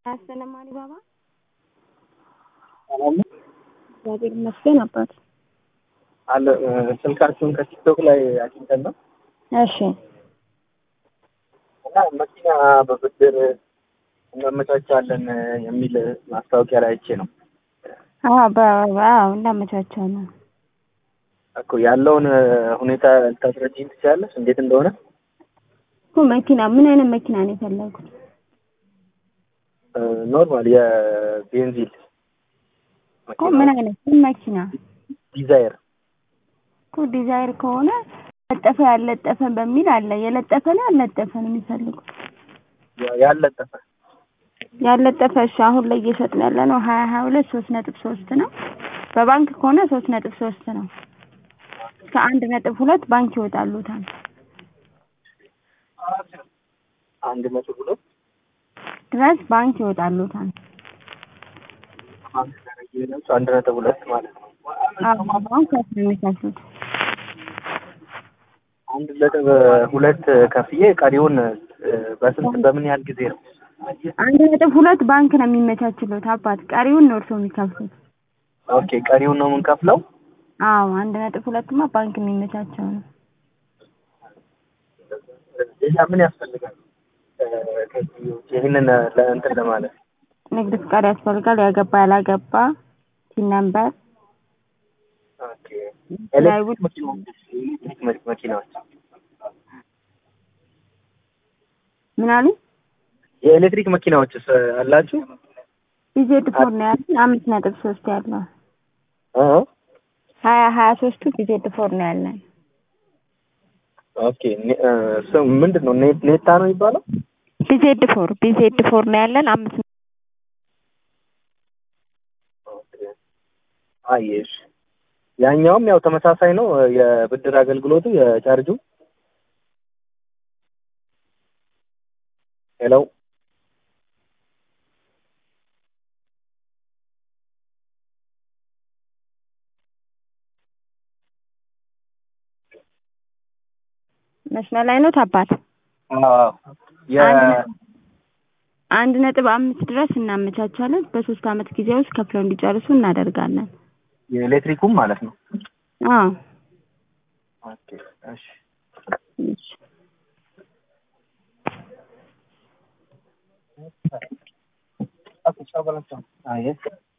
አሰላም አሊባባ ሰላም ነው እግዚአብሔር ይመስገን አባት አለ ስልካችሁን ከቲክቶክ ላይ አግኝተን ነው እሺ እና መኪና በብድር እናመቻቻለን የሚል ማስታወቂያ ላይ አይቼ ነው አዎ በአዎ እናመቻቻለን እኮ ያለውን ሁኔታ ልታስረጂኝ ትችላለሽ እንዴት እንደሆነ እኮ መኪና ምን አይነት መኪና ነው የፈለጉት ኖርማል የቤንዚል እኮ ምን አይነት ምን መኪና ዲዛይር እኮ ዲዛይር ከሆነ ለጠፈ ያለጠፈ በሚል አለ የለጠፈ ነው ያለጠፈ ነው የሚፈልጉት ያለጠፈ ያለጠፈ እሺ አሁን ላይ እየሸጥን ያለ ነው ሀያ ሀያ ሁለት ሶስት ነጥብ ሶስት ነው በባንክ ከሆነ ሶስት ነጥብ ሶስት ነው እስከ አንድ ነጥብ ሁለት ባንክ ይወጣሉታል አንድ ነጥብ ሁለት ድረስ ባንክ ይወጣሉታል አንድ ነጥብ ሁለት ማለት ነው አዎ ባንክ ነው የሚከፍሉት አንድ ነጥብ ሁለት ከፍዬ ቀሪውን በስንት በምን ያህል ጊዜ ነው አንድ ነጥብ ሁለት ባንክ ነው የሚመቻችሉት አባት ቀሪውን ነው እርስዎ የሚከፍሉት ኦኬ ቀሪውን ነው የምንከፍለው አዎ አንድ ነጥብ ሁለትማ ባንክ የሚመቻቸው ነው ሌላ ምን ያስፈልጋል ከዚህ ውጭ ይህንን ለእንትን ለማለት ንግድ ፍቃድ ያስፈልጋል ያገባ ያላገባ ቲን ነምበር ኦኬ ኤሌክትሪክ መኪናዎች ኤሌክትሪክ መኪናዎች ምን አሉ የኤሌክትሪክ መኪናዎችስ አላችሁ ቢዜድ ፎር ነው ያለን አምስት ነጥብ ሶስት ያለው እ ሀያ ሀያ ሶስቱ ቢዜድ ፎር ነው ያለን ኦኬ ስም ምንድን ነው ኔታ ነው የሚባለው ቢዜድ ፎር ቢዜድ ፎር ነው ያለን አምስት አየሽ ያኛውም ያው ተመሳሳይ ነው የብድር አገልግሎቱ የቻርጁ ሄሎ መስመር ላይ ነው አባት አንድ ነጥብ አምስት ድረስ እናመቻቻለን በሶስት አመት ጊዜ ውስጥ ከፍለው እንዲጨርሱ እናደርጋለን የኤሌክትሪኩም ማለት ነው አዎ ኦኬ እሺ እሺ አይ